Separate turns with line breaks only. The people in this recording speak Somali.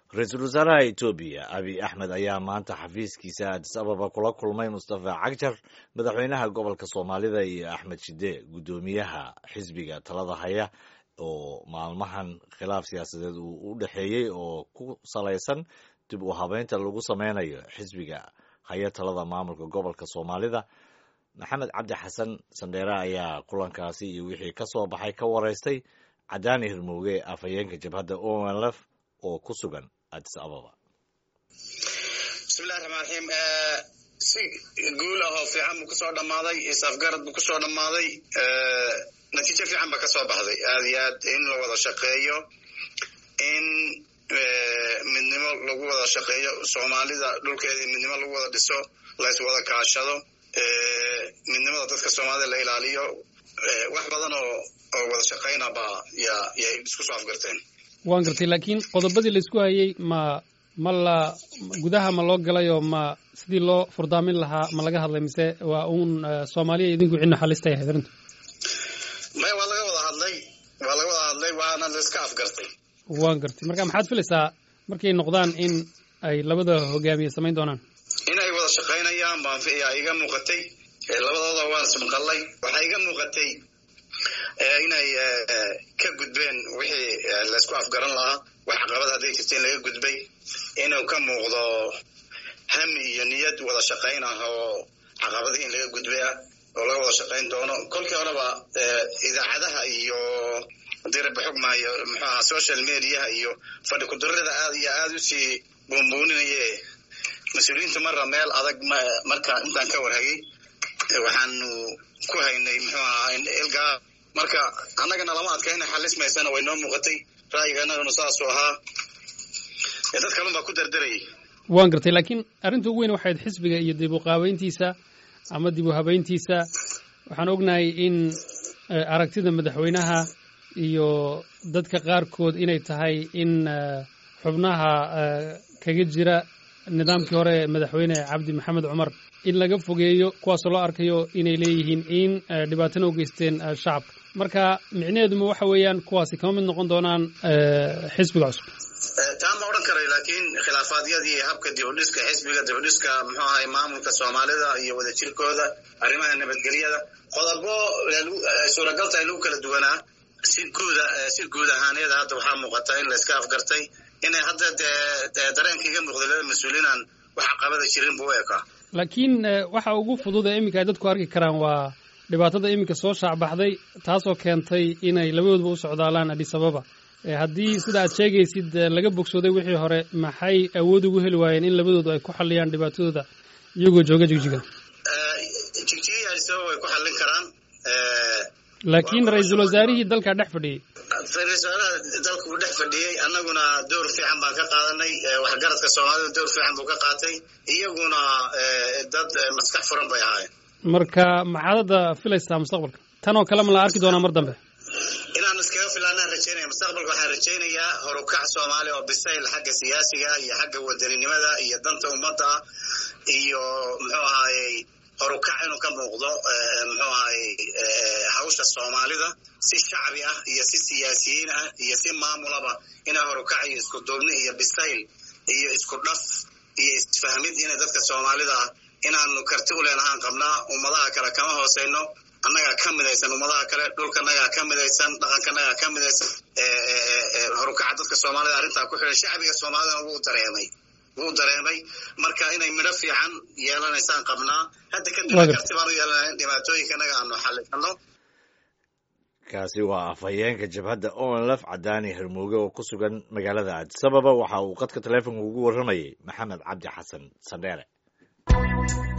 ra-iisul wasaaraha etoobiya abiy axmed ayaa maanta xafiiskiisa addis ababa kula kulmay mustafa cagjar madaxweynaha gobolka soomaalida iyo axmed shide guddoomiyaha xisbiga talada haya oo maalmahan khilaaf siyaasadeed uu u dhexeeyey oo ku salaysan dib u habeynta lagu sameynayo xisbiga haya talada maamulka gobolka soomaalida maxamed cabdi xasan sandheere ayaa kulankaasi iyo wixii ka soo baxay ka wareystay cadaani hirmooge afhayeenka jabhadda onlf oo ku sugan addis ababa
bismillahi raxmaan raxiim si guul ah oo fiican buu kusoo dhammaaday isafgarad buu kusoo dhammaaday natiijo fiican ba kasoo baxday aad iyo aad in la wada shaqeeyo in midnimo lagu wada shaqeeyo soomaalida dhulkeedii midnimo lagu wada dhiso lays wada kaashado midnimada dadka soomaalida la ilaaliyo wax badan oo oo wada shaqayna ba ya yay isku soo afgarteen
waan gartay laakiin qodobadii laysku hayey ma ma la gudaha ma loo galayoo ma sidii loo furdaamin lahaa ma laga hadlay mise waa uun soomaaliya idinku cidna xalista yahay arrintu
maya waa laga wada hadlay waa laga wada hadlay waana laiska afgartay
waan gartay marka maxaad filaysaa markay noqdaan in ay labada hogaamiye samayn doonaan
in ay wada shaqaynayaan baan yaa iga muuqatay labadooda waan ismaqalay waxaa iga muuqatay inay ka gudbeen wixii laysku afgaran lahaa wax caqabad hadday jirta in laga gudbay inuu ka muuqdo hami iyo niyad wada shaqayn ah oo caqabadihii in laga gudbay ah oo laga wada shaqayn doono kolkii horeba idaacadaha iyo haddii rabbi xugmaayo muxuu ahaa social mediaha iyo fadhi kudarrada aad iyo aad usii buunbuuninaye mas-uuliyiinta marra meel adag marka intaan ka warhayay waxaanu ku haynay muxuu ahaa ilgaa marka annagana lama adkayna xalismaysana way noo muuqatay ra'yiga annagana saasuu ahaa dad kalun baa ku dardarayay
waan gartay laakiin arrinta ugu weyn waxayd xisbiga iyo dib u qaabayntiisa ama dib u habayntiisa waxaan ognahay in aragtida madaxweynaha iyo dadka qaarkood inay tahay in xubnaha kaga jira nidaamkii hore madaxweyne cabdi maxamed cumar in laga fogeeyo kuwaasoo loo arkayo inay leeyihiin in dhibaatana u geysteen shacabka marka micnaheeduma waxa weeyaan kuwaasi kama mid noqon doonaan xisbiga cusub
taa ma odhan karay laakiin khilaafaadyadii habka dibudhiska xisbiga dibudhiska muxuu ahay maamulka soomaalida iyo wadajirkooda arrimaha nabadgelyada qodobo suuragalta lagu kala duwanaa si guuda si guud ahaaneeda hadda waxaa muuqata in layska afgartay inay hadda dee dareenka iga muuqday laba mas-uuliinaan wax caqabada jirin buu u ekaa
laakiin waxa ugu fudud ee iminka ay dadku arki karaan waa dhibaatada iminka soo shaacbaxday taasoo keentay inay labadooduba u socdaalaan addis ababa haddii sida aad sheegaysid laga bogsooday wixii hore maxay awood ugu heli waayeen in labadoodu ay ku xalliyaan dhibaatadooda iyagoo jooga jigjiga
jigjiga addis ababa way ku xallin karaan
laakiin ra-iisul wasaarihii dalkaa dhex fadhiyey
ra-isul wasaaraha dalka uu dhex fadhiyey annaguna door fiican baan ka qaadanay waxgaradka soomaalida door fiican buu ka qaatay iyaguna dad maskax furan bay ahaayeen
marka maxaad hadda filaysaa mustaqbalka tan oo kale ma la arki doonaa mar dambe
inaan iskaga filaanaan rajaynaya mustaqbalka waxaan rajaynayaa horukac soomaaliya oo bisayl xagga siyaasiga iyo xagga wadaninimada iyo danta ummadda iyo muxuu ahaayey horukac inuu ka muuqdo muxuu ahaayey hawsha soomaalida si shacbi ah iyo si siyaasiyiin ah iyo si maamulaba inaa horukac iyo isku duubni iyo bisayl iyo isku dhaf iyo isfahmid inay dadka soomaalida inaanu karti u leenahaan qabnaa ummadaha kale kama hooseyno annagaa ka midaysan ummadaha kale dhulkanagaa ka midaysan dhaqankanagaa ka midaysan horukaca dadka soomaalida arrintaa ku xidhan shacbiga soomaalidana wuu dareemay wuu dareemay marka inay midho fiican yeelanaysaan qabnaa hadda kadib karti baan u yeelanaya in dhibaatooyinkanaga aanu xallisano
kaasi waa afhayeenka jabhadda onlf cadaani hermooge oo ku sugan magaalada addis ababa waxa uu qadka taleefonka ugu warramayay maxamed cabdi xasan sandheere